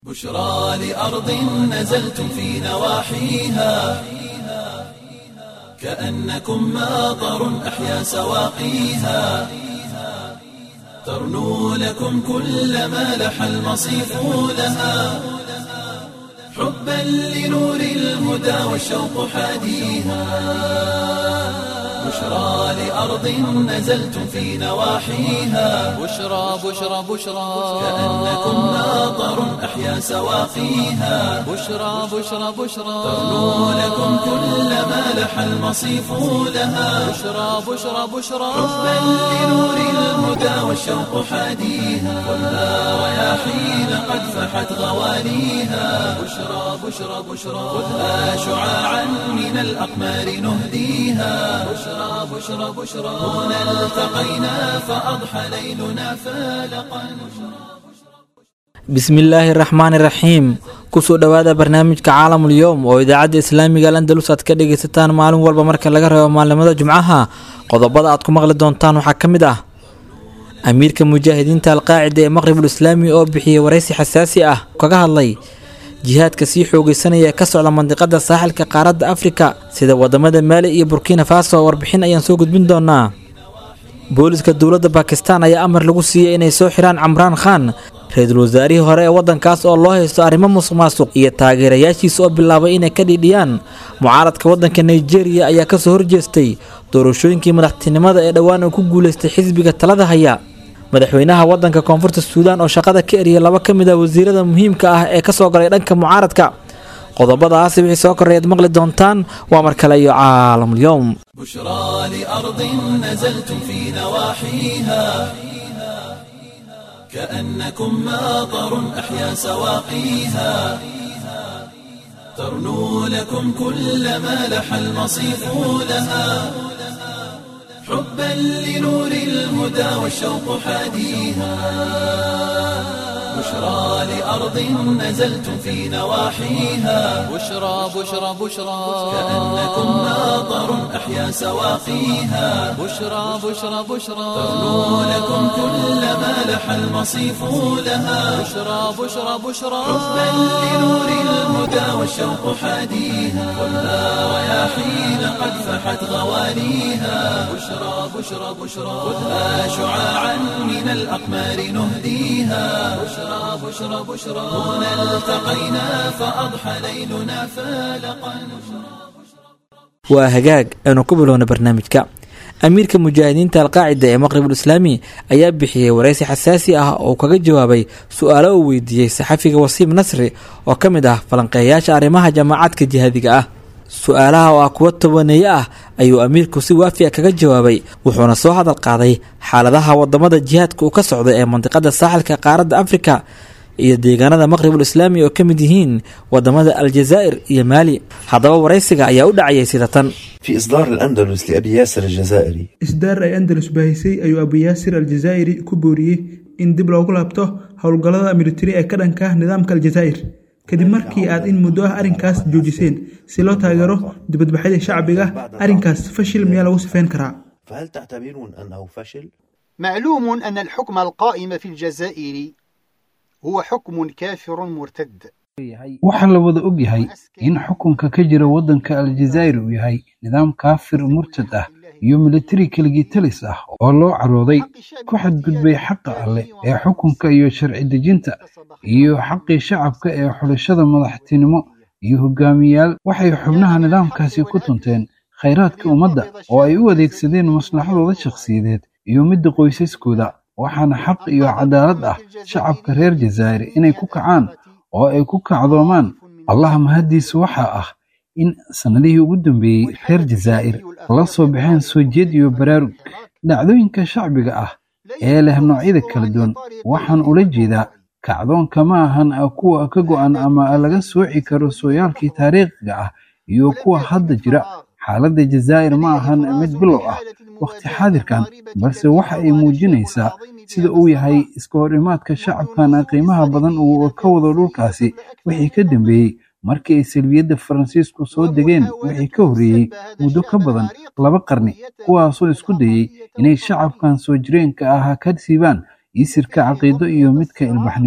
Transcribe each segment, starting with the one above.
بشرى لأرض نزلتم في نواحيها كأنكم ماطر أحيا سواقيها ترنو لكم كل ما لح المصيف لها حبا لنور الهدى والشوق حاديها بشرى لأرض نزلتم في نواحيها بشرى بشرى بشرى كأنكم ماطر أحيا سواقيها بشرى بشرى بشرى ترنو لكم كل ما لح المصيف لها بشرى بشرى بشرى حبا لنور الهدى والشوق حاديها والنار رياحين قد فحت غواليها بشرى بشرى بشرى خذها شعاعا من الأقمار نهديها بشرى بشرى بشرى هنا التقينا فأضحى ليلنا فالقا bismillaahi raxmaani raxiim kusoo dhowaada barnaamijka caalamul yowm oo idaacadda islaamiga landalus aad ka dhagaysataan maalin walba marka laga reebo maalnimada jumcaha qodobada aad ku maqli doontaan waxaa ka mid ah amiirka mujaahidiinta alqaacida ee maqribul islaami oo bixiyey waraysi xasaasi ah kaga hadlay jihaadka sii xoogeysanaya ee ka socda mandiqada saaxilka qaaradda afrika sida wadamada maali iyo burkina faso warbixin ayaan soo gudbin doonaa booliska dowladda bakistan ayaa amar lagu siiyey inay soo xiraan camraan khan ra-iisul wasaarihii hore ee waddankaas oo loo haysto arrimo musuq maasuq iyo taageerayaashiisa oo bilaabay inay ka dhiidhiyaan mucaaradka waddanka nigeria ayaa kasoo horjeestay doorashooyinkii madaxtinimada ee dhowaan uu ku guuleystay xisbiga talada haya madaxweynaha waddanka koonfurta suudaan oo shaqada ka eriyay laba ka mid a wasiirada muhiimka ah ee kasoo galay dhanka mucaaradka qodobadaasi wixii soo korreeyaad maqli doontaan waa mar kale iyo caalamul yowm بشرى لأرض نزلتم في نواحيها كأنكم ماطر أحيا سواقيها ترنو لكم كل ما لح المصيف لها حبا لنور الهدى والشوق حاديها بشرى لأرض نزلتم في نواحيها بشرى بشرى بشرى كأنكم ماطر أحيا سواقيها بشرى بشرى بشرى ترنو لكم كل ما لح المصيف لها بشرى بشرى بشرى حبا لنور الهدى والشوق حاديها والنار رياحين قد فحت غواليها بشرى بشرى بشرى خذها شعاعا من الأقمار نهديها بشرى بشرى بشرى هنا التقينا فأضحى ليلنا فالقا waa hagaag aynu ku bilowna barnaamijka amiirka mujaahidiinta alqaacida ee maqribul islaami ayaa bixiyey waraysi xasaasi ah oo kaga jawaabay su-aalo uu weydiiyey saxafiga wasiim nasri oo ka mid ah falanqeeyayaasha arrimaha jamaacadka jihaadiga ah su-aalaha oo ah kuwo tobaneeye ah ayuu amiirku si waafiya kaga jawaabay wuxuuna soo hadal qaaday xaaladaha wadamada jihaadka uu ka socda ee mandiqada saaxilka qaaradda afrika iyo deegaanada maqribul islaami oo ka mid yihiin wadamada aljazaa'ir iyo maali haddaba waraysiga ayaa u dhacayay sida tan في إصدار الأندلس لأبي ياسر الجزائري isdaar ay andalus baahisay ayuu abuyaasir aljazaa'iri ku booriyey in dib loogu laabto howlgallada militari ee ka dhanka ah nidaamka aljazaa'ir kadib markii aad in muddo ah arrinkaas joojiseen si loo taageero dibadbaxyada shacbiga arrinkaas fashil miyaa lagu sifeyn karaa فهل تعتبرون أنه فشل؟ معلوم أن الحكم القائم في الجزائر هو حكم كافر مرتد waxaa la wada og yahay in xukunka ka jira waddanka aljazaa'ir uu yahay nidaam kaafir murtad ah iyo militari keligitalis ah oo loo carooday ku xadgudbay xaqa alleh ee xukunka iyo sharci dejinta iyo xaqii shacabka ee xulashada madaxtinimo iyo hogaamiyaal waxay xubnaha nidaamkaasi ku tunteen khayraadka ummadda oo ay u adeegsadeen maslaxadooda shakhsiyadeed iyo midda qoysaskooda waxaana xaq iyo cadaalad ah shacabka reer jazaa'ir inay ku kacaan oo ay ku kacdoomaan allah mahaddiisa waxaa ah in sannadihii ugu dambeeyey reer jazaa'ir la soo baxeen soo jeed iyo baraarug dhacdooyinka shacbiga ah ee leh noocyada kala duwan waxaan ula jeedaa kacdoonka ma ahan kuwa ka go'an ama laga sooci karo sooyaalkii taariikhiga ah iyo kuwa hadda jira xaaladda jazaa'ir ma ahan mid bilow ah wakhti xaadirkan balse waxa ay muujinaysaa sida uu yahay iska hor imaadka shacabkan qiimaha badan uu ka wado dhulkaasi wixii ka dambeeyey markii ay salbiyadda faransiisku soo degeen wixii ka horreeyey muddo ka badan laba qarni kuwaasoo isku dayey inay shacabkan soo jireenka ah ka siibaan isirka caqiido iyo midka ilbaxnimada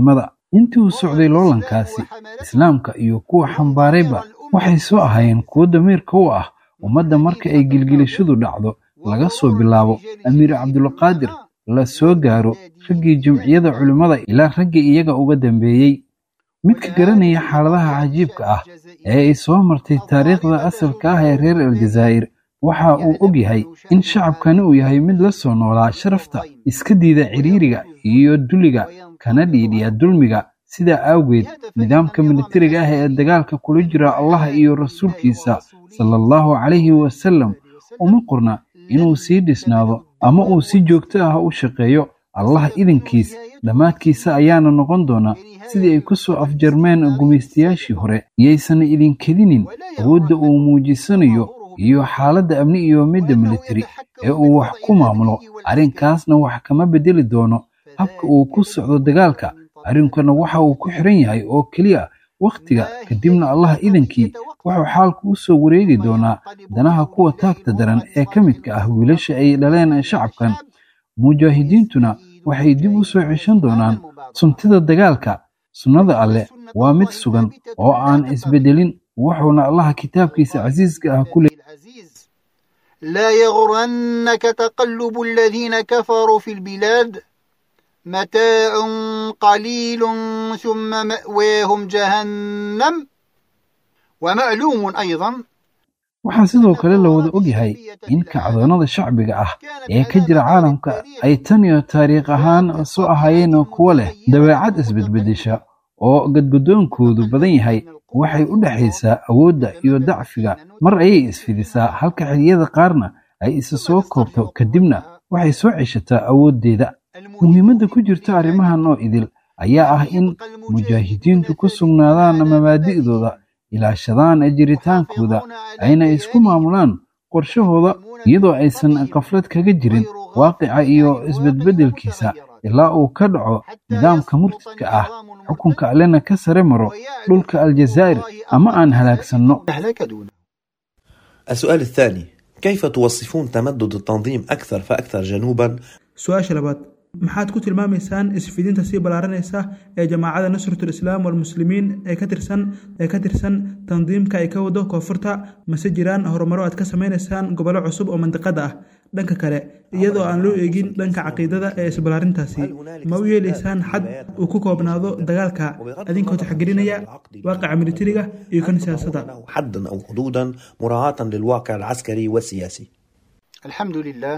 intii uu socday loolankaasi islaamka iyo kuwa xambaarayba waxay soo ahaayeen kuwo damiirka u ah ummadda marka ay gilgilashadu dhacdo laga soo bilaabo amiir cabdulqaadir la soo gaaro raggii jamciyada culimmada ilaa raggii iyaga uga dambeeyey midka garanaya xaaladaha cajiibka ah ee ay soo martay taariikhda asalka ah ee reer aljazaa'ir waxa uu og yahay in shacabkani uu yahay mid la soo noolaa sharafta iska diida ciriiriga iyo duliga kana dhiidhiya dulmiga sidaa awgeed nidaamka militariga ah ee dagaalka kula jira allah iyo rasuulkiisa sala allahu calayhi wasalam uma qorna inuu sii dhisnaado ama uu si joogto ah u shaqeeyo allah idinkiis dhammaadkiisa ayaana noqon doona sidii ay ku soo afjarmeen gumaystayaashii hore iyaysan idinkedinin awoodda uu muujisanayo iyo xaaladda amni iyo midda militari ee uu wax ku maamulo arrinkaasna wax kama beddeli doono habka uu ku socdo dagaalka arrinkuna waxa uu ku xiran yahay oo keliya wakhtiga kadibna allah idankii wuxuu xaalku u soo wareegi doonaa danaha kuwa taagta daran ee ka midka ah wiilasha ay dhaleen shacabkan mujaahidiintuna waxay dib u soo ceshan doonaan suntida dagaalka sunnada alleh waa mid sugan oo aan isbeddelin wuxuuna allaha kitaabkiisa casiiska ah ku لا يغرنك تقلب الذين كفروا في البلاد متاع قليل ثم مأواهم جهنم ومعلوم أيضا waxaa sidoo kale la wada ogyahay in kacdoonnada shacbiga ah ee ka jira caalamka ay tan iyo taariikh ahaan soo ahaayeen kuwo leh dabeecad isbedbeddesha oo gadgudoonkoodu badan yahay waxay u dhexaysaa awoodda iyo dacfiga mar ayay isfidisaa halka xilliyada qaarna ay isa soo koobto kadibna waxay soo ceshataa awooddeeda muhiimadda ku jirta arrimahan oo idil ayaa ah in mujaahidiintu ku sugnaadaan mabaadi'dooda ilaashadaan jiritaankooda ayna isku maamulaan qorshahooda iyadoo aysan qaflad kaga jirin waaqica iyo isbedbeddelkiisa ilaa uu ka dhaco nidaamka murtidka ah xukunka allena ka sare maro dhulka aljazaa'ir ama aan halaagsanno السؤال الثاني كيف توصفون تمدد التنظيم أكثر فأكثر جنوبا su-aasha labaad maxaad ku tilmaamaysaan isfidinta sii ballaaranaysa ee jamaacada nusratul islaam walmuslimiin ee ka tirsan ee ka tirsan tandiimka ay ka wado koonfurta mase jiraan horumaro aad ka samaynaysaan gobollo cusub oo mandiqada ah dhanka kale iyadoo aan loo eegin dhanka caqiidada ee isballaarintaasi ma u yeelaysaan xad uu ku koobnaado dagaalka adinkoo taxgelinaya waaqica militariga iyo kan siyaasadda حدا أو حدودا مراعاة للواقع العسكري والسياسي الحمد لله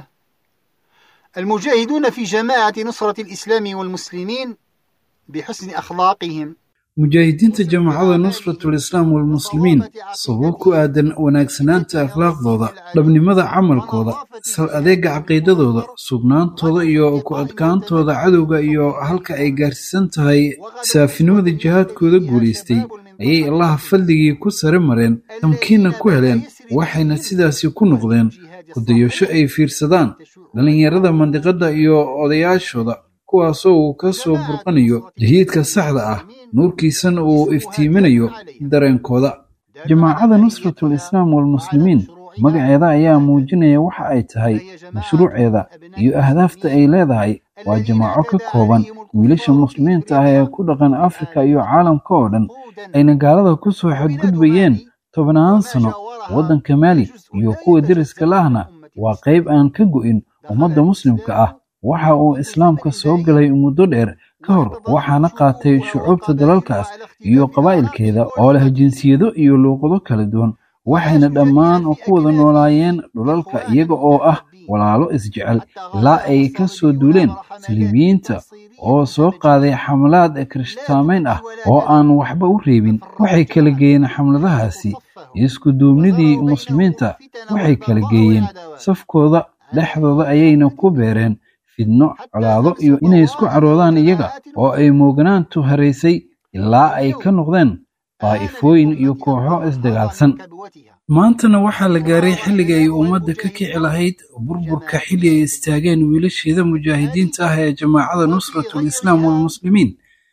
المجاهدون في جماعة نصرة الإسلام والمسلمين بحسن أخلاقهم mujaahidiinta jamaacada nusratul islaam walmuslimiin sababo ku aadan wanaagsanaanta akhlaaqdooda dhabnimada camalkooda sal adeega caqiidadooda sugnaantooda iyo ku adkaantooda cadowga iyo halka ay gaarsiisan tahay saafinimada jihaadkooda guulaystay ayay allaha fadligii ku sare mareen tamkiinna ku heleen waxayna sidaasi ku noqdeen kudayasho ay fiirsadaan dhallinyarada mandiqadda iyo odayaashooda kuwaasoo uu ka soo burqanayo jahiidka saxda ah nuurkiisana uu iftiiminayo dareenkooda jamaacada nusratul islaam walmuslimiin magaceeda ayaa muujinaya waxa ay tahay mashruuceeda iyo ahdaafta ay leedahay waa jamaaco ka kooban wiilasha muslimiinta ah ee ku dhaqan afrika iyo caalamka oo dhan ayna gaalada ku soo xadgudbayeen tobnaan sano waddanka maali iyo kuwa deriska lahna waa qayb aan ka go'in ummadda muslimka ah waxa uu islaamka soo galay muddo dheer ka hor waxaana qaatay shucuubta dalalkaas iyo qabaa'ilkeeda oo leh jinsiyado iyo luuqado kala duwan waxayna dhammaan ku wada noolaayeen dhulalka iyaga oo ah walaalo isjecel ilaa ay ka soo duuleen saliibiyiinta oo soo qaaday xamlaad kirishtaamayn ah oo aan waxba u reebin waxay kala geeyeen xamladahaasi isku duubnidii muslimiinta waxay kala geeyeen safkooda dhexdooda ayayna ku beereen fidno colaado iyo inay isku caroodaan iyaga oo ay mooganaantu haraysay ilaa ay ka noqdeen daa'ifooyin iyo kooxo isdagaalsan maantana waxaa la gaaray xilliga ay ummadda ka kici lahayd burburka xilli ay istaageen wiilasheeda mujaahidiinta ah ee jamaacada nusratul islaam walmuslimiin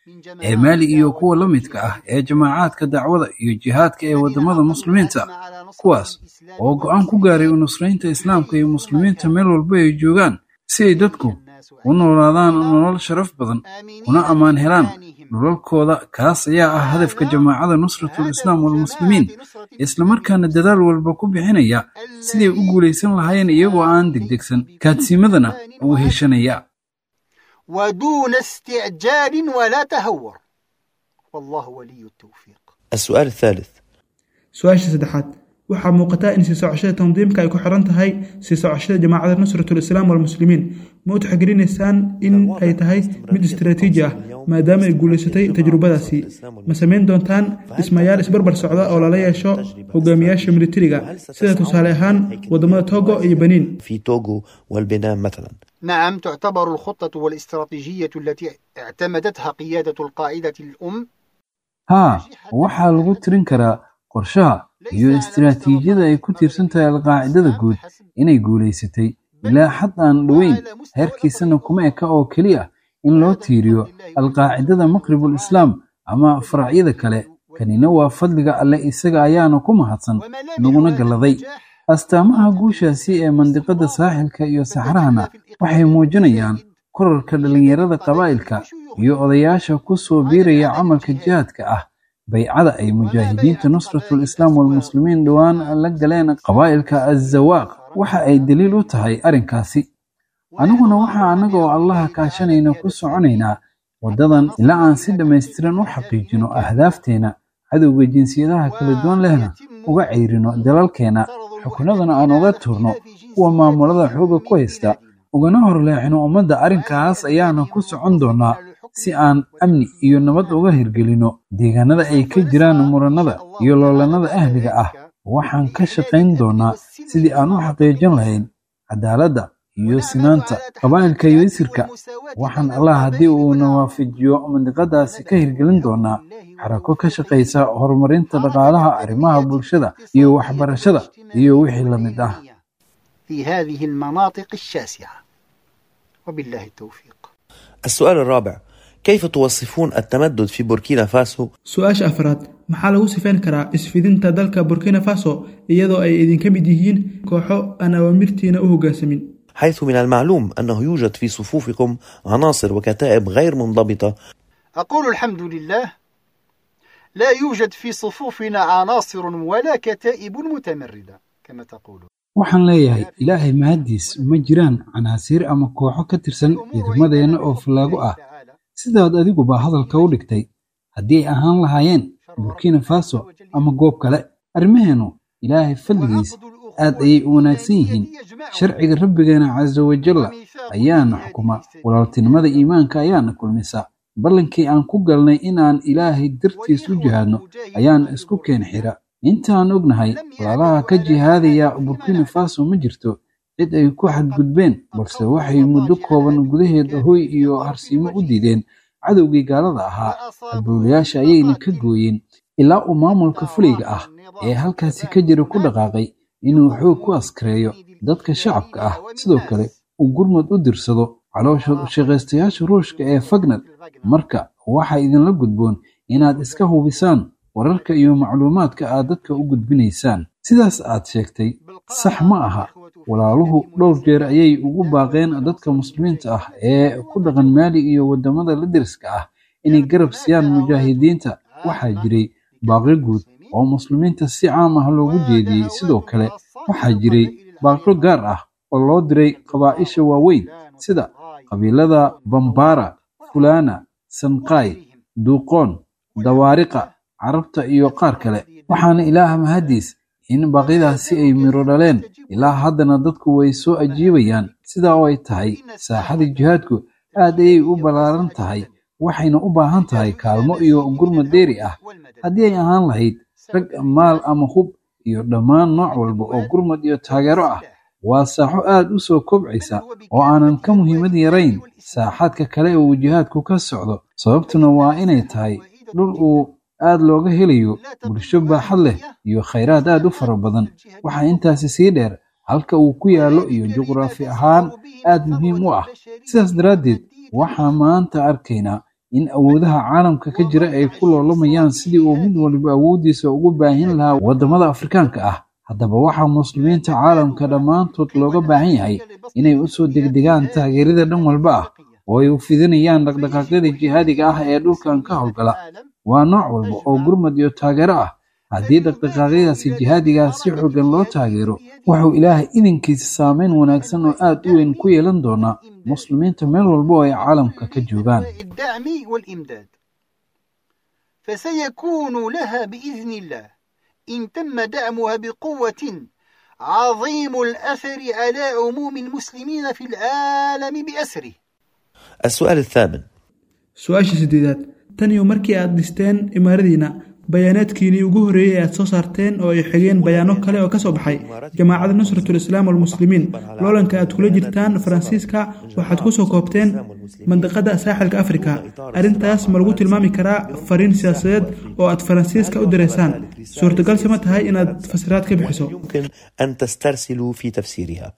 ee maali iyo kuwa la midka ah ee jamaacaadka dacwada iyo jihaadka ee waddamada muslimiinta kuwaas oo go'aan ku gaaray u nusraynta islaamka iyo muslimiinta meel walba ay joogaan si ay dadku u noolaadaan nolol sharaf badan una ammaan helaan dhulalkooda kaas ayaa ah hadafka jamaacada nusratul islaam walmuslimiin islamarkaana dadaal walba ku bixinaya siday u guulaysan lahaayeen iyagoo aan degdegsan kaadsiimadana uu heshanaya ودون استعجال ولا تهور والله ولي التوفيق السؤال الثالث su-aasha saddexaad waxaa muuqataa in sii socoshada tandiimka ay ku xiran tahay sii socoshada jamaacada nusratul islaam walmuslimiin ma u taxgelinaysaan in ay tahay mid istaraatiiji ah maadaama ay guulaysatay tajrubadaasi ma samayn doontaan dhismayaal isbarbar socda oo lala yeesho hogaamiyaasha militariga sida tusaale ahaan wadamada togo iyo beniin في توغو والبنان مثلا نعم تعتبر الخطة والاستراتيجية التي اعتمدتها قيادة القاعدة الأم haa waxaa lagu tirin karaa qorshaha iyo istiraatiijiyada ay ku tiirsan tahay alqaacidada guud inay guulaysatay ilaa xad aan dhoweyn heerkiisana kuma eka oo keliya in loo tiiriyo alqaacidada maqribul islaam ama faracyada kale kanina waa fadliga alle isaga ayaana ku mahadsan naguna galladay astaamaha guushaasi ee mandiqada saaxilka iyo saxrahana waxay muujinayaan korarka dhallinyarada qabaa'ilka iyo odayaasha ku soo biiraya camalka jihaadka ah baycada ay mujaahidiinta nusratul islaam walmuslimiin dhowaan la galeen qabaa'ilka azawaaq waxa ay daliil u tahay arrinkaasi aniguna waxaa annaga oo allaha kaashanayna ku soconaynaa waddadan ilaa aan si dhammaystiran u xaqiijino ahdaafteena cadowga jinsiyadaha kala duwan lehna uga cayrino dalalkeenna xukunadana aan uga turno kuwa maamulada xooga ku haysta ugana horleexino ummadda arrinkaas ayaana ku socon doonaa si aan amni iyo nabad uga hirgelino deegaanada ay ka jiraan murannada iyo loolannada ahliga ah waxaan ka shaqayn doonaa sidii aan u xaqiijin lahayn cadaaladda iyo sinaanta qabaa'ilka iyo isirka waxaan allah haddii uuna waafajiyo mandiqadaasi ka hirgelin doonaa xarako ka shaqaysa horumarinta dhaqaalaha arrimaha bulshada iyo waxbarashada iyo wixii la mid ah في هذه المناطق الشاسعة وبالله التوفيق السؤال الرابع كيف توصفون التمدد في بوركينا فاسو su-aasha afraad maxaa lagu sifayn karaa isfidinta dalka burkina faso iyadoo ay idinka mid yihiin kooxo aan awaamirtiina u hoggaansamin حيث من المعلوم أنه يوجد في صفوفكم عناصر وكتائب غير منضبطة أقول الحمد لله لا يوجد في صفوفنا عناصر ولا كتائب متمردة كما تقولون waxaan leeyahay ilaahay mahaddiis ma jiraan canaasiir ama kooxo ka tirsan ciidamadeenna oo fallaago ah sidaad adiguba hadalka u dhigtay haddii ay ahaan lahaayeen burkina faso ama goob kale arrimaheennu ilaahay fadligiis aad ayay u wanaagsan yihiin sharciga rabbigeena casa wajalla ayaana xukuma walaaltinimada iimaanka ayaana kulmisa ballankii aan ku galnay inaan ilaahay dartiis u jihaadno ayaan isku keen xira intaan ognahay walaalaha ka jihaadaya burkina faso ma jirto cid ay ku xadgudbeen balse waxay muddo kooban gudaheed hoy iyo harsiimo u diideen cadowgii gaalada ahaa halbowlayaasha ayayna ka gooyeen ilaa uu maamulka fulayga ah ee halkaasi ka jira ku dhaqaaqay inuu xoog ku askareeyo dadka shacabka ah sidoo kale uu gurmad u dirsado caloosha shaqaystayaasha ruushka ee fagnad marka waxaa idinla gudboon inaad iska hubisaan wararka iyo macluumaadka aad dadka u gudbinaysaan sidaas aad sheegtay sax ma aha walaaluhu dhowr jeer ayay ugu baaqeen dadka muslimiinta ah ee ku dhaqan maali iyo waddamada la deriska ah inay garab siiyaan mujaahidiinta waxaa jiray baaqyo guud oo muslimiinta si caam ah loogu jeediyey sidoo kale waxaa jiray baaqyo gaar ah oo loo diray qabaa'isha waaweyn sida qabiilada bambara fulana sanqaay duuqoon dawaariqa carabta iyo qaar kale waxaana ilaah mahaddiis in baaqyadaasi ay miro dhaleen ilaa haddana dadku way soo ajiibayaan sidaa oo ay tahay saaxada jihaadku aad ayay u ballaaran tahay waxayna u baahan tahay kaalmo iyo gurmad dheeri ah haddii ay ahaan lahayd rag maal ama hub iyo dhammaan nooc walba oo gurmad iyo taageero ah waa saaxo aad u soo kobcaysa oo aanan ka muhiimad yarayn saaxaadka kale uu jihaadku ka socdo sababtuna waa inay tahay dhul uu aad looga helayo bulsho baaxad leh iyo khayraad aad u fara badan waxaa intaasi sii dheer halka uu ku yaallo iyo juqraafi ahaan aad muhiim u ah sidaas daraaddeed waxaa maanta arkaynaa in awoodaha caalamka ka jira ay ku loolamayaan sidii uu mid waliba awooddiisa ugu baahin lahaa waddamada afrikaanka ah haddaba waxaa muslimiinta caalamka dhammaantood looga baahan yahay inay u soo degdegaan taageerada dhan walba ah oo ay u fidinayaan dhaqdhaqaaqyada jihaadiga ah ee dhulkan ka howlgala waa nooc walba oo gurmad iyo taageero ah haddii dhaqdhaqaaqyadaasi jihaadigaah si xoogan loo taageero wuxuu ilaahay idinkiisa saameyn wanaagsan oo aad u weyn ku yeelan doonaa muslimiinta meel walba oo ay caalamka ka joogaan الدعم والإمداد فسيكون لها بإذن الله إن تم دعمها بقوة عظيم الأثر على عموم المسلمين في العالم بأسره السؤال الثامن su-aasha sideedaad tan iyo markii aad dhisteen imaaradiina bayaanaadkiinii ugu horreeyey ee aad soo saarteen oo ay xigeen bayaano kale oo ka soo baxay jamaacada nusratul islaam walmuslimiin loolanka aad kula jirtaan faransiiska waxaad ku soo koobteen mandiqada saaxilka afrika arrintaas ma lagu tilmaami karaa fariin siyaasadeed oo aad faransiiska u direysaan suurtagalse ma tahay inaad fasiraad ka bixiso يمكن أن تسترسلوا في تفسيرها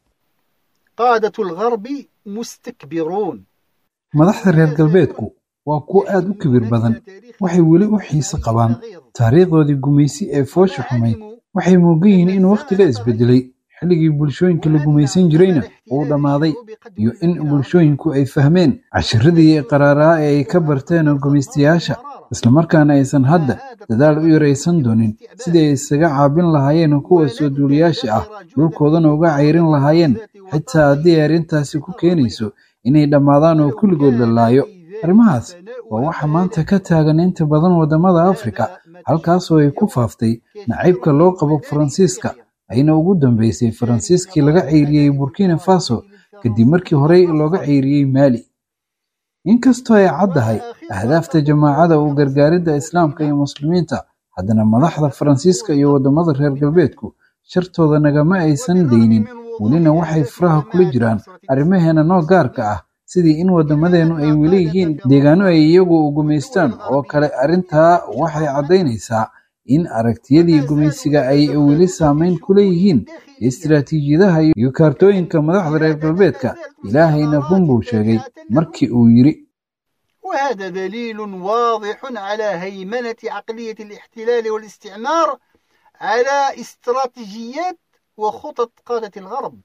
قادة الغرب مستكبرون madaxda reer galbeedku waa kuwo aad u kibir badan waxay weli u xiise qabaan taariikhdoodii gumaysi ee foosha xumayd waxay moogan yihiin in wakhtiga isbedelay xilligii bulshooyinka la gumaysan jirayna uu dhammaaday iyo in bulshooyinku ay fahmeen cashiradii qaraaraa ee ay ka barteen gumaystayaasha islamarkaana aysan hadda dadaal u yaraysan doonin sidii ay isaga caabin lahaayeen kuwa soo duuliyaasha ah dhulkoodana uga cayrin lahaayeen xitaa haddii ay arrintaasi ku keenayso inay dhammaadaan oo kulligood la laayo arrimahaas waa waxa maanta ka taagan inta badan waddamada afrika halkaasoo ay ku faaftay nacaybka loo qabo faransiiska ayna ugu dambeysay faransiiskii laga ceyriyey burkina faso kadib markii horey looga ceyriyey maali inkastoo ay caddahay ahdaafta jamaacada u gargaaridda islaamka iyo muslimiinta haddana madaxda faransiiska iyo waddamada reer galbeedku shartooda nagama aysan daynin welina waxay furaha kula jiraan arrimaheena noo gaarka ah sidii in waddamadeennu ay weli yihiin deegaano ay iyagu gumaystaan oo kale arrintaa waxay caddaynaysaa in aragtiyadii gumaysiga ay weli saamayn ku leeyihiin istiraatiijiyadaha iyo kaartooyinka madaxda reer galbeedka ilaahayna run buu sheegay markii uu yidhi وهذا دليل واضح على هيمنة عقلية الاحتلال والاستعمار على استراتيجيات وخطط قادة الغرب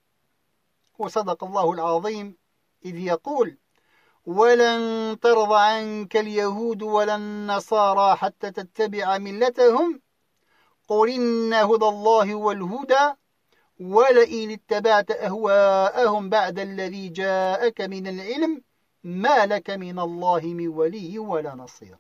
وصدق الله العظيم إذ يقول ولن ترضى عنك اليهود ولا النصارى حتى تتبع ملتهم قل إن هدى الله هو الهدى ولئن اتبعت أهواءهم بعد الذي جاءك من العلم ما لك من الله من ولي ولا نصير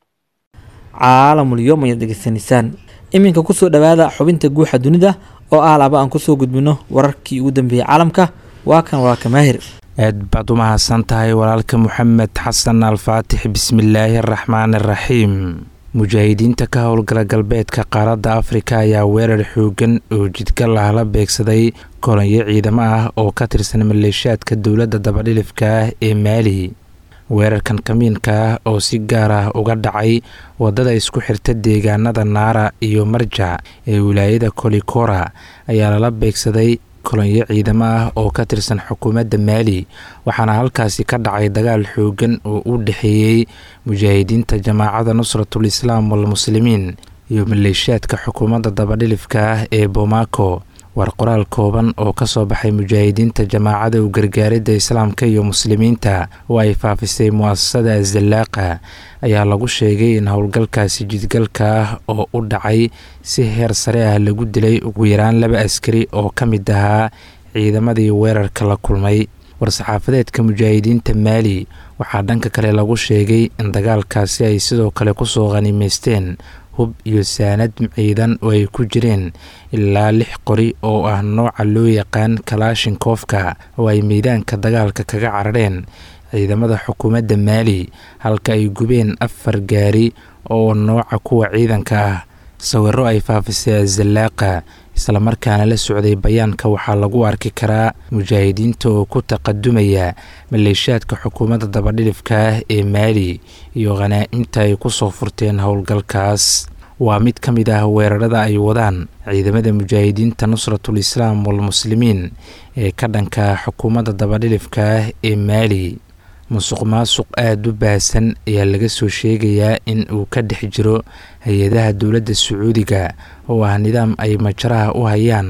caalamul yom ayaad degeysanaysaan iminka kusoo dhowaada xubinta guuxa dunida oo ah laba aan kusoo gudbino wararkii ugu dambeeyey caalamka waa kan walaalka maahir aad baad u mahadsan tahay walaalka moxamed xasan alfaatix bismillaahi araxmaan araxiim mujaahidiinta ka howlgala galbeedka qaaradda afrika ayaa weerar xoogan oo jidgal ah la beegsaday kolonyo ciidamo ah oo ka tirsan maleeshaadka dowladda dabadhilifka ah ee maali weerarkan kamiinka ah oo si gaar ah uga dhacay waddada isku xirta deegaanada naara iyo marjac ee wilaayada kolikora ayaa lala beegsaday kolonyo ciidamo ah oo ka tirsan xukuumadda maali waxaana halkaasi ka dhacay dagaal xoogan oo u dhexeeyey mujaahidiinta jamaacada nusratul islaam walmuslimiin iyo maleeshaadka xukuumadda dabadhilifka ah ee bomaako war qoraal kooban oo ka soo baxay mujaahidiinta jamaacada u gargaaridda islaamka iyo muslimiinta oo ay faafisay mu'asasada azallaaqa ayaa lagu sheegay in howlgalkaasi jidgalka ah oo u dhacay si heer sare ah lagu dilay ugu yaraan laba askari oo ka mid ahaa ciidamadii weerarka la kulmay war-saxaafadeedka mujaahidiinta maali waxaa dhanka kale lagu sheegay in dagaalkaasi ay sidoo kale kusoo khaniimaysteen hub iyo saanad ciidan oo ay ku jireen ilaa lix qori oo ah nooca loo yaqaan kalaashinkoofka oo ay meydaanka dagaalka kaga carareen ciidamada xukuumadda maali halka ay gubeen afar gaari oo nooca kuwa ciidanka ah sawiro ay faafisay azallaaqa islamarkaana la socday bayaanka waxaa lagu arki karaa mujaahidiinta oo ku taqadumaya maleeshaadka xukuumadda dabadhilifka ah ee maali iyo khanaa'imta ay ku soo furteen howlgalkaas waa mid ka mid ah weerarada ay wadaan ciidamada mujaahidiinta nusratul islaam walmuslimiin ee ka dhanka xukuumadda dabadhilifka ah ee maali musuq maasuq aada u baahsan ayaa laga soo sheegayaa in uu ka dhex jiro hay-adaha dowladda sacuudiga oo ah nidaam ay majaraha u hayaan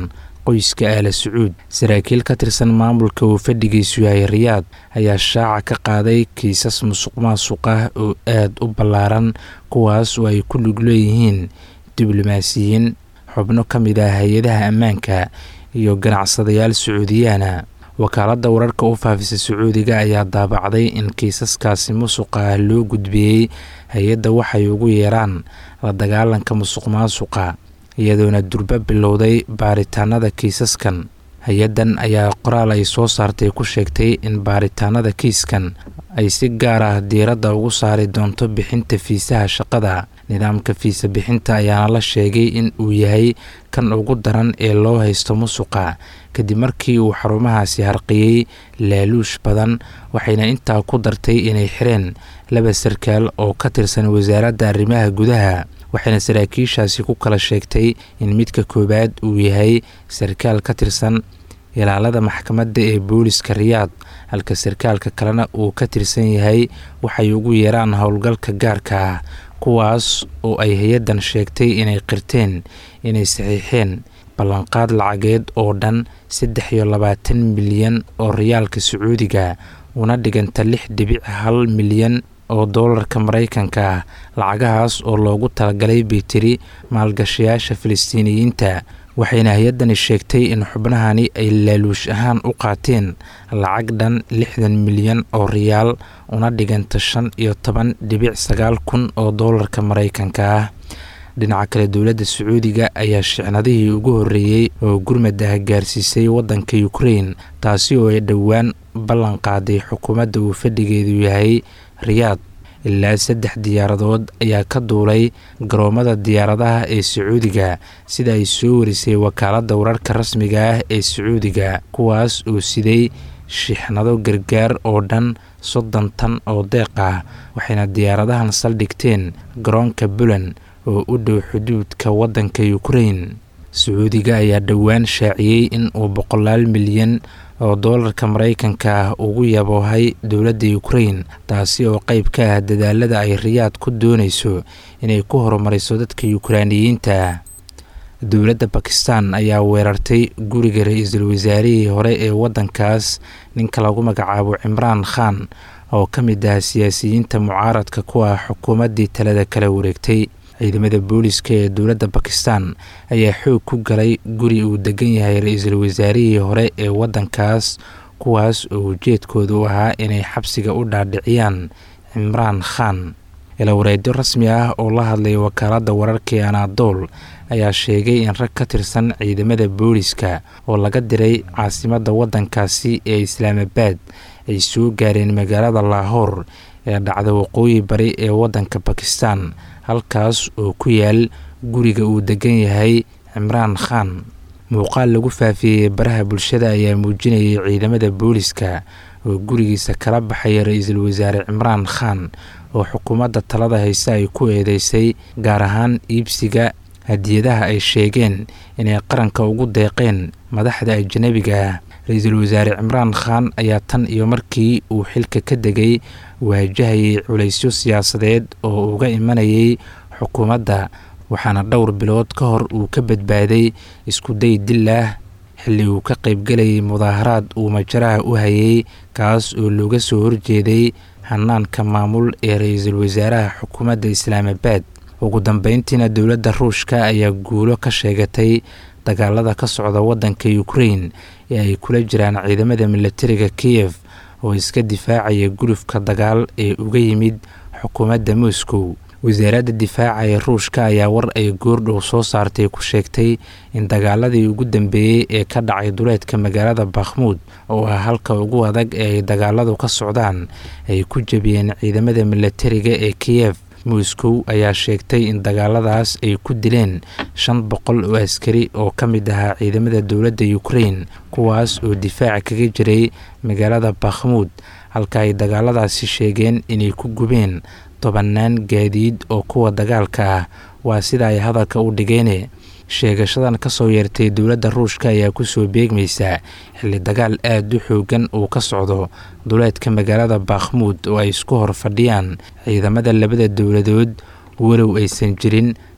qoyska aala sacuud saraakiil ka tirsan maamulka uu fadhigiisu yahay riyaad ayaa shaaca ka qaaday kiisas musuq maasuq ah oo aad u ballaaran kuwaas oo ay ku lug leeyihiin diblomaasiyiin xubno ka mid ah hay-adaha ammaanka iyo ganacsadayaal sacuudiyaana wakaaladda wararka u faafisa sacuudiga ayaa daabacday in kiisaskaasi musuqa ah loo gudbiyey hay-adda waxay ugu yeeraan la dagaalanka musuq maasuqa iyadoona durbo bilowday baaritaanada kiisaskan hay-addan ayaa qoraal ay soo saartay ku sheegtay in baaritaanada kiiskan ay si gaar ah diiradda ugu saari doonto bixinta fiisaha shaqada nidaamka fiisa bixinta ayaana la sheegay in uu yahay kan ugu daran ee loo haysto musuqa kadib markii uu xarumahaasi harqiyey laaluush badan waxayna intaa ku dartay inay xireen laba sarkaal oo ka tirsan wasaaradda arrimaha gudaha waxayna saraakiishaasi ku kala sheegtay in midka koowaad uu yahay sarkaal ka tirsan ilaalada maxkamadda ee booliska riyaad halka sarkaalka kalena uu ka tirsan yahay waxay ugu yeeraan howlgalka gaarka ah kuwaas oo ay hay-addan sheegtay inay qirteen inay saxiixeen ballanqaad lacageed oo dhan saddex iyo labaatan milyan oo riyaalka sacuudiga una dhiganta lix dhibic hal milyan oo doolarka maraykanka ah lacagahaas oo loogu talagalay bitiri maalgashayaasha filistiiniyiinta waxayna hay-addani sheegtay in xubnahani ay laaluush ahaan u qaateen lacag dhan lixdan milyan oo riyaal una dhiganta shan iyo toban dhibic sagaal kun oo doolarka maraykanka ah dhinaca kale dowladda sacuudiga ayaa shicnadihii ugu horreeyey oo gurmad ah gaarsiisay waddanka ukrain taasi oo ay dhowaan ballan qaaday xukuumadda uu fadhigeedu yahay riyaad ilaa saddex diyaaradood ayaa ka duulay garoomada diyaaradaha ee sacuudiga sida ay soo warisay wakaaladda wararka rasmiga ah ee sacuudiga kuwaas oo siday shixnado gargaar oo dhan soddon tan oo deeq ah waxayna diyaaradahan saldhigteen garoonka bulan oo u dhow xuduudka waddanka ukrain sacuudiga ayaa dhowaan shaaciyey in uu boqolaal milyan oo doolarka maraykanka ah ugu yaboohay dowladda ukrain taasi oo qayb ka ah dadaalada ay riyaad ku doonayso inay ku horumariso dadka yukraaniyiinta ah dowladda bakistan ayaa weerartay guriga ra-iisul wasaarihii hore ee waddankaas ninka lagu magacaabo cimraan khan oo ka mid ah siyaasiyiinta mucaaradka ku ah xukuumaddii talada kala wareegtay ciidamada booliska ee dowladda bakistan ayaa xoog ku galay guri uu degan yahay ra-iisul wasaarihii hore ee waddankaas kuwaas oo ujeedkoodu ahaa inay xabsiga u dhaadhiciyaan cimraan khan ilawareedyo rasmi ah oo la hadlay wakaaladda wararka ee anaadool ayaa sheegay in rag ka tirsan ciidamada booliska oo laga diray caasimadda waddankaasi ee islaamabaad ay soo gaareen magaalada laahoor ee dhacda waqooyi bari ee waddanka bakistan halkaas oo ku yaal guriga uu degan yahay cimraan khan muuqaal lagu faafiyey baraha bulshada ayaa muujinayay ciidamada booliska oo gurigiisa kala baxaya ra-iisul wasaare cimraan khan oo xukuumadda talada hayse ay ku eedeysay gaar ahaan iibsiga hadiyadaha ay sheegeen inay qaranka ugu deeqeen madaxda ajanabiga ah ra-iisul wasaare cimraan khan ayaa tan iyo markii uu xilka ka degay waajahayay culaysyo siyaasadeed oo uga imanayay xukuumadda waxaana dhowr bilood ka hor uu ka badbaaday isku day dil ah xilli uu ka qaybgelayay mudaaharaad uu majaraha u hayay kaas oo looga soo horjeeday hanaanka maamul ee ra-iisul wasaaraha xukuumadda islaamabaad ugu dambeyntiina dowladda ruushka ayaa guulo ka sheegatay dagaalada ka socda waddanka ukrain ee ay kula jiraan ciidamada milatariga kiyef oo iska difaacaya gulufka dagaal ee uga yimid xukuumadda moscow wasaaradda difaaca ee ruushka ayaa war ay goordhow soo saartay ku sheegtay in dagaaladii ugu dambeeyey ee ka dhacay duleedka magaalada bakhmuud oo ah halka ugu adag ee ay dagaaladu ka socdaan ay ku jebiyeen ciidamada milatariga ee kiyef moscow ayaa sheegtay in dagaaladaas ay ku dileen shan boqol oo askari oo ka mid ahaa ciidamada dowladda ukrain kuwaas oo difaaca kaga jiray magaalada bakhmuud halka ay dagaaladaasi sheegeen inay ku gubeen tobannaan gaadiid oo kuwa dagaalka ah waa sida ay hadalka u dhigeene sheegashadan ka soo yeertay dowladda ruushka ayaa kusoo beegmaysaa xilli dagaal aada u xoogan uu ka socdo duleedka magaalada bakhmuud oo ay isku hor fadhiyaan ciidamada labada dowladood walow aysan jirin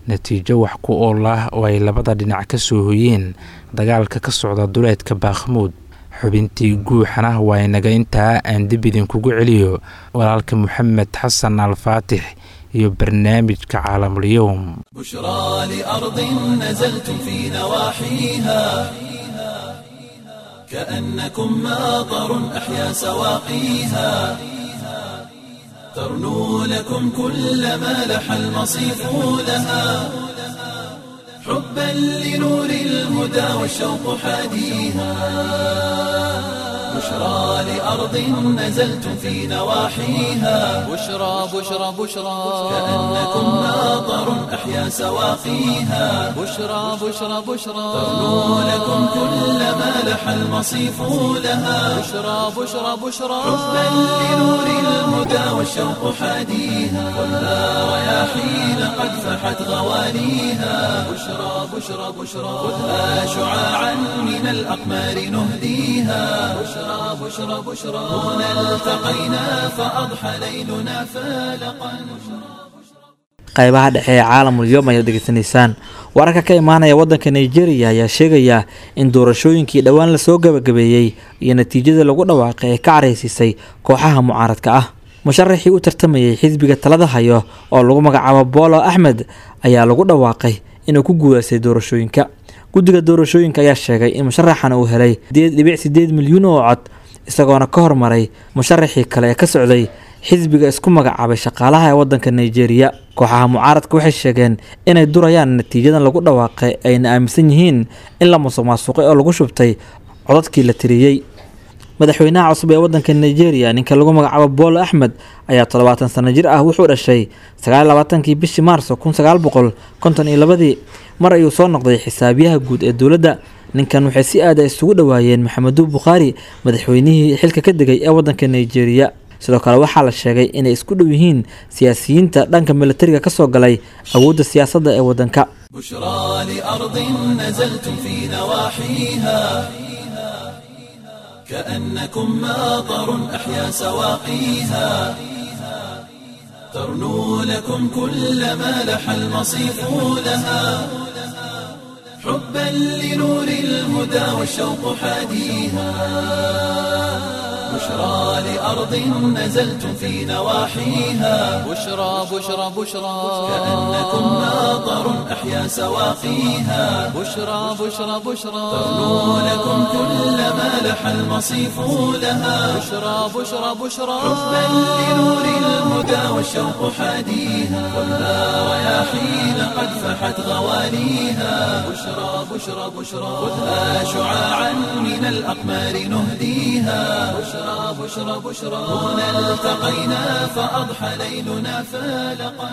natiijo wax ku ool ah oo ay labada dhinac ka soo hoyeen dagaalka ka socda duleedka baakmuud xubintii guuxana waa inaga intaa aan dib idinkugu celiyo walaalka moxamed xasan alfaatix iyo barnaamijka caalamulyoum بشرى لأرض نزلتم في نواحيها كأنكم ماطر أحيا سواقيها ترنو لكم كل ما لح المصيف لها حبا لنور الهدى والشوق حاديها بشرى لأرض نزلتم في نواحيها بشرى بشرى بشرى كأنكم ماطر أحيا سواقيها بشرى بشرى بشرى ترنو لكم كل ما لح المصيف لها بشرى بشرى بشرى حبا لنور الهدى والشوق حاديها خذها رياحين قد فحت غوانيها بشرى بشرى بشرى خذها شعاعا من الأقمار نهديها بشرى بشرى بشرى هنا التقينا فأضحى ليلنا فالقا qaybaha dhexe ee caalamul yoom ayaad degeysanaysaan wararka ka imaanaya waddanka nigeria ayaa sheegaya in doorashooyinkii dhowaan lasoo gabagabeeyey iyo natiijada lagu dhawaaqay ay ka caraysiisay kooxaha mucaaradka ah musharaxii u tartamayay xisbiga talada hayo oo lagu magacaabo boolo axmed ayaa lagu dhawaaqay inuu ku guuleystay doorashooyinka guddiga doorashooyinka ayaa sheegay in musharaxan uu helay dhibic sideed milyuun oo cod isagoona ka hormaray musharaxii kale ee ka socday xisbiga isku magacaabay shaqaalaha ee waddanka nigeria kooxaha mucaaradka waxay sheegeen inay durayaan natiijadan lagu dhawaaqay ayna aaminsan yihiin in la musuq maasuqay oo lagu shubtay codadkii la tiriyey madaxweynaha cusub ee waddanka nigeria ninka lagu magacaabo boolo axmed ayaa toddobaatan sano jir ah wuxuu dhashay sagaal labaatankii bishii maarso kun sagaal boqol konton iyo labadii mar ayuu soo noqday xisaabiyaha guud ee dowladda ninkan waxay si aada isugu dhowaayeen maxamedu bukhaari madaxweynihii xilka ka degay ee waddanka nigeria sidoo kale waxaa la sheegay inay isku dhow yihiin siyaasiyiinta dhanka militariga ka soo galay awoodda siyaasadda ee waddanka بشرى لأرض نزلتم في نواحيها كأنكم ماطر أحيا سواقيها ترنو لكم كل ما لح المصيف لها حبا لنور الهدى والشوق حاديها بشرى لأرض نزلتم في نواحيها بشرى بشرى بشرى كأنكم ماطر أحيا سواقيها بشرى بشرى بشرى ترنو لكم كل ما لح المصيف لها بشرى بشرى بشرى حبا لنور الهدى والشوق حاديها خذها رياحين قد فحت غوانيها بشرى بشرى بشرى خذها شعاعا من الأقمار نهديها بشرى بشرى بشرى هنا التقينا فأضحى ليلنا فالقا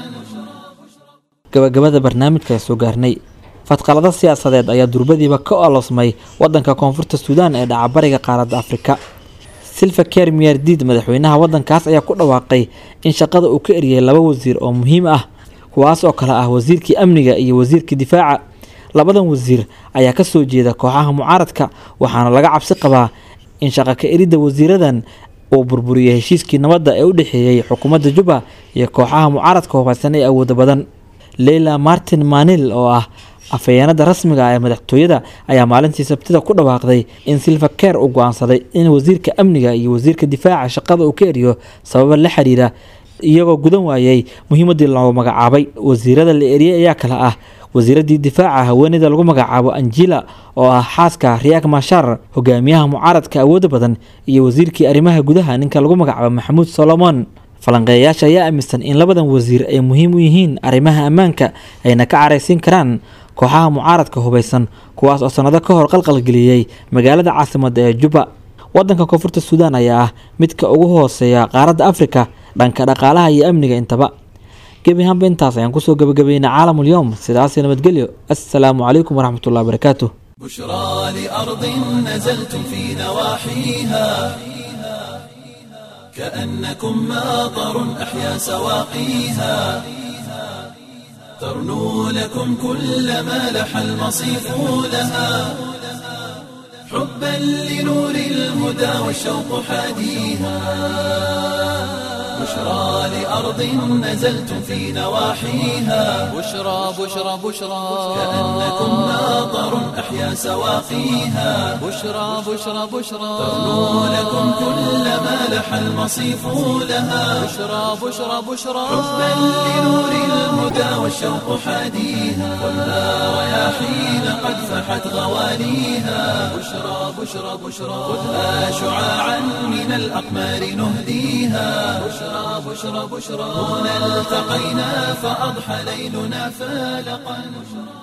gabagabada barnaamijka soo gaarnay fadqalado siyaasadeed ayaa durbadiiba ka olosmay wadanka koonfurta suudaan ee dhacabariga qaaradda afrika silva ker miyardiid madaxweynaha wadankaas ayaa ku dhawaaqay in shaqada uu ka eriyay laba wasiir oo muhiim ah kuwaas oo kale ah wasiirkii amniga iyo wasiirkii difaaca labadan wasiir ayaa kasoo jeeda kooxaha mucaaradka waxaana laga cabsi qabaa in shaqa ka eridda wasiiradan uu burburiyay heshiiskii nabadda ee u dhexeeyey xukuumadda juba iyo kooxaha mucaaradka hubeysan ee awooda badan leila martin manil oo ah afhayeenada rasmiga ah ee madaxtooyada ayaa maalintii sabtida ku dhawaaqday in silva ker uu go-aansaday in wasiirka amniga iyo wasiirka difaaca shaqada uu ka eriyo sababa la xiriira iyagoo gudan waayey muhiimadii loo magacaabay wasiirada la eriyey ayaa kale ah wasiiradii difaaca haweeneyda lagu magacaabo anjila oo ah xaaska riyak mashar hogaamiyaha mucaaradka awooda badan iyo wasiirkii arrimaha gudaha ninka lagu magacaabo maxamuud solomon falanqeeyayaasha ayaa aaminsan in labadan wasiir ay muhiim u yihiin arrimaha ammaanka ayna ka caraysiin karaan kooxaha mucaaradka hubeysan kuwaas oo sanado ka hor qalqalgeliyey magaalada caasimadda ee juba wadanka koonfurta suudaan ayaa ah midka ugu hooseeya qaaradda afrika dhanka dhaqaalaha iyo amniga intaba gebi ahaanba intaas ayaan kusoo gabagabeynay caalamul yowm sidaasi nabadgelyo assalaamu calaykum waraxmatullahi wabarakaatuh بشرى لأرض نزلتم في نواحيها كأنكم ماطر أحيا سواقيها ترنو لكم كل ما لح المصيف لها حبا لنور الهدى والشوق حاديها بشرى لأرض نزلتم في نواحيها بشرى بشرى بشرى كأنكم ماطر أحيا سواقيها بشرى بشرى بشرى تغنو لكم كل ما لح المصيف لها بشرى بشرى بشرى حبا لنور الهدى والشوق حاديها خذها رياحين قد فحت غواليها بشرى بشرى بشرى خذها شعاعا من الأقمار نهديها بشرى بشرى بشرى هنا التقينا فأضحى ليلنا فالقا